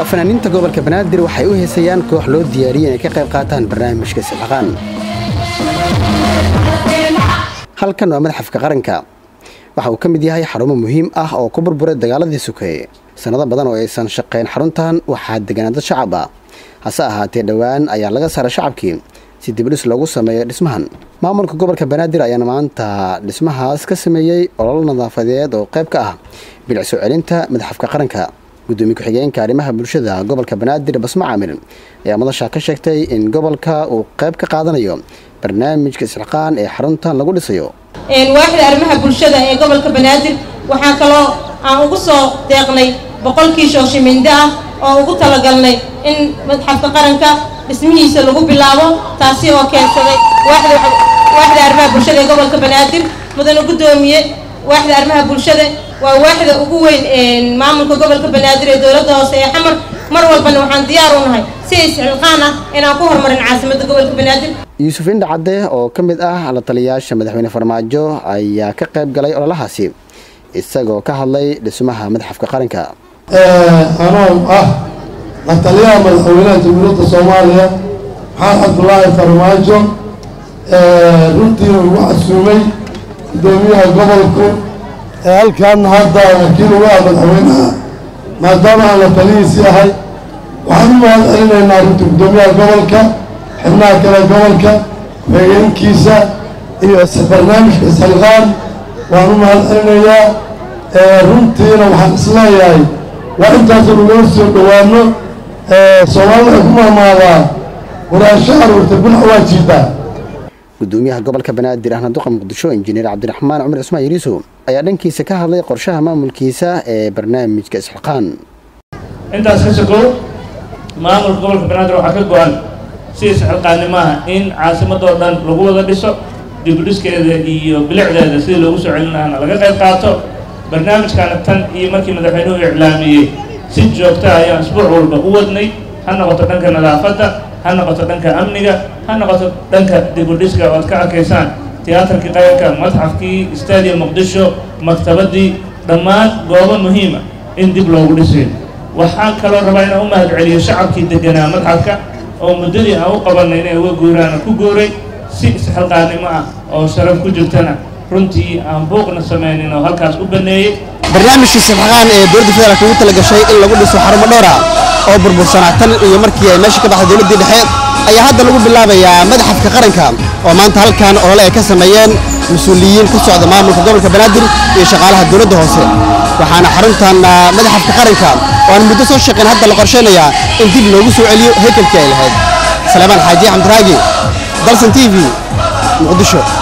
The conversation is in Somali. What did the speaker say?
fanaaniinta gobolka banaadir waxay u heesayaan koox loo diyaariyey inay ka qayb qaataan barnaamijka silxaqaan halkan waa madaxafka qaranka waxa uu ka mid yahay xarumo muhiim ah oo ku burburay dagaaladii sukeeye sannado badan oo aysan shaqayn xaruntan waxaa deganaa dad shacab ah hase ahaatee dhowaan ayaa laga saaray shacabkii si dibdhis loogu sameeyo dhismahan maamulka gobolka banaadir ayaana maanta dhismahaas ka sameeyey olol nadaafadeed oo qayb ka ah bilic soo celinta madaxafka qaranka gudoomiye ku-xigeenka arrimaha bulshada gobolka banaadir basmo caamir ayaa madasha ka sheegtay in gobolka uu qayb ka qaadanayo barnaamijka isxilqaan ee xaruntan lagu dhisayo waaxda arrimaha bulshada ee gobolka banaadir waxaa kaloo aan ugu soo deeqnay boqolkii shooshimindo ah oo ugu talagalnay in madxafka qaranka dhismihiisa lagu bilaabo taasi oo keensaday waaxda arrimaha bulshada ee gobolka banaadir mudane gudoomiye waaxda arrimaha bulshada waa waaxda ugu weyn maamulka gobolka banaadir ee dowladda hoose ee xamar mar walbana waxaan diyaar u nahay si isxilqaan ah inaan ku horumarin caasimadda gobolka banaadir yuusuf indha cadde oo ka mid ah la taliyayaasha madaxweyne farmaajo ayaa ka qayb galay ololahaasi isagoo ka hadlay dhismaha madaxafka qaranka anoo ah la taliyaha madaxweynaha jamhuuriyadda soomaaliya maxamed cabdulaahi farmaajo runtiina ugu casuumay gudoomiyaha gobolku ee halkaana hadda wakiil uga ah madaxweynaha maadaama aan la talihiisii ahay waxaan u mahad celinaynaa runtii gudoomiyaha gobolka xibnaha kale gobolka ku-xigeenkiisa iyo barnaamijka isxilqaan waan u mahad celinayaa runtiina waxaan isleeyahay waa intaasoo nagala soo dhowaano soomaalida waxay ku mahmaadaa waraasho aruurta binac waa jiidaa gudoomiyaha gobolka banaadir ahna duqa muqdisho injineer cabdiraxmaan cumar cismaan yariisow ayaa dhankiisa ka hadlay qorshaha maamulkiisa ee barnaamijka isxilqaan intaas ka sokow maamulka gobolka banaadir waxaa ka go-an si isxilqaanimaha in caasimadoo dhan lagu wada dhiso dibudhiskeeda iyo bilicdeeda sidii loogu soo celin lahaana laga qayb qaato barnaamijkaana tan iyo markii madaxweynuhu iclaamiyey si joogta ayaan isbuuc walba u wadnay ha noqoto dhanka nadaafadda ha noqoto dhanka amniga ha noqoto dhanka dibudhiska oo aad ka arkaysaan tiyaatarkii qaranka madxafkii stadium muqdisho maktabadii dhammaan goobo muhiima in dib loogu dhisayo waxaan kaloo rabaa inaan u mahad celiyo shacabkii deganaa madxafka oo muddadii aan u qabanay inay uga guuraana ku guuray si isxilqaannimo ah oo sharaf ku jirtana runtii aan buuqna samaynin oo halkaas u baneeyey barnaamijkii silxaqaan ee dowladda federaalk ugu talagashay in lagu dhiso xarumo dhowra oo burbursanaa tan iyo markii ay meesha ka baxday dowladdii dhexe ayaa hadda lagu bilaabayaa madaxafka qaranka oo maanta halkan olole ay ka sameeyeen mas-uuliyiin ka socda maamulka gobolka banaadir iyo shaqaalaha dowladda hoose waxaana xaruntan madaxafka qaranka oo aan muddo soo shaqayn hadda la qorshaynayaa in dib loogu soo celiyo haykalkii ay lahayd salaamaan xaaji xamdiraagi dalsan t v muqdisho